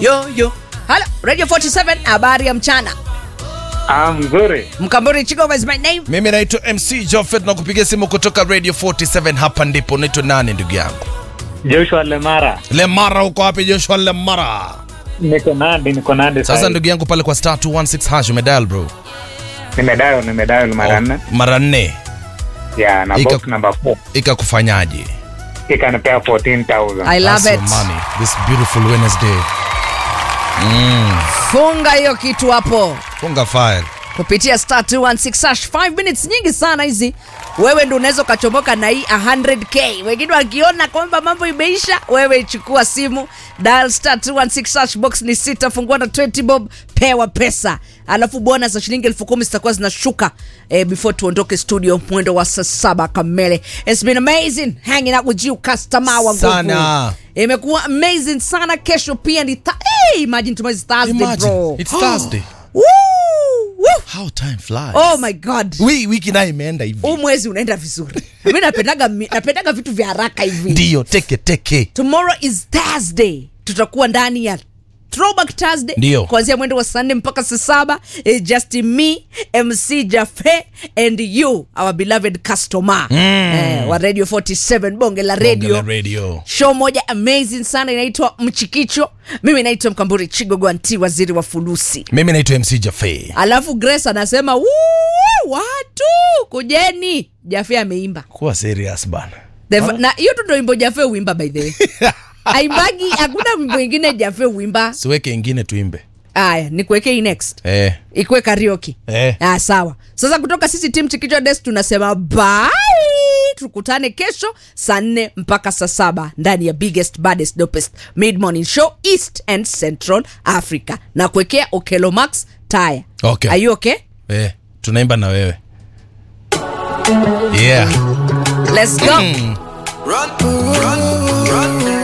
yo yo halo radio 47 habari ya mchana Ah, mzuri. mkamburi chigova is my name mimi naitwa mc jofet na kupigia simu kutoka radio 47 hapa ndipo naitwa nani ndugu yangu Joshua Lemara. lemara uko wapi joshua lemara Niko Nandi, niko Nandi. sasa sahi. ndugu yangu pale kwa star 216 hash umedial bro Nimedial, nimedial mara nne. mara nne Yeah, na Ika- box number 4. ikakufanyaje Ikanipea 14,000. i love That's it your money this beautiful wednesday funga hiyo kitu hapo funga file kupitia star 216 hash 5 minutes nyingi sana hizi wewe ndo unaweza ukachomoka na hii 100k wengine wakiona kwamba mambo imeisha wewe chukua simu dial star 216 hash box ni sita fungua na 20 bob pewa pesa alafu bonus za shilingi elfu kumi zitakuwa zinashuka eh, before tuondoke studio mwendo wa saa saba kamele It's been amazing hanging out with you customer wa nguvu. Sana. imekuwa amazing sana kesho pia ni th- hey, imagine tomorrow is Thursday Imagine, bro it's Thursday. Woo! Woo! how time flies oh my god Wi- wiki nayo imeenda hivi huu mwezi unaenda vizuri mi napendaga mi- napendaga vitu vya haraka hivi ndiyo teke teke tomorrow is thursday tutakuwa ndani ya throwback thursday Ndio. kuanzia mwendo wa saa nne mpaka saa saba eh, just me mc jafe and you our beloved customer mm. eh, wa radio 47 bonge la Bonge radio la radio show moja amazing sana inaitwa mchikicho mimi naitwa mkamburi chigogo anti waziri wa fulusi mimi naitwa mc jafe alafu grace anasema "Woo, watu kujeni jafe ameimba kuwa serious bana The, na hiyo tu ndo wimbo jafe uimba by the way aimbagi hakuna wimbo ingine jafe uimba siweke ingine tuimbe aya nikuweke hii next eh. ikuwe karioki Eh. ah, sawa sasa kutoka sisi tim chikicho des tunasema bye tukutane kesho saa nne mpaka saa saba ndani ya biggest baddest dopest mid morning show east and central africa na kuwekea okelo max taya Okay. Are you okay? Eh. tunaimba na wewe yeah let's go Run, run, run.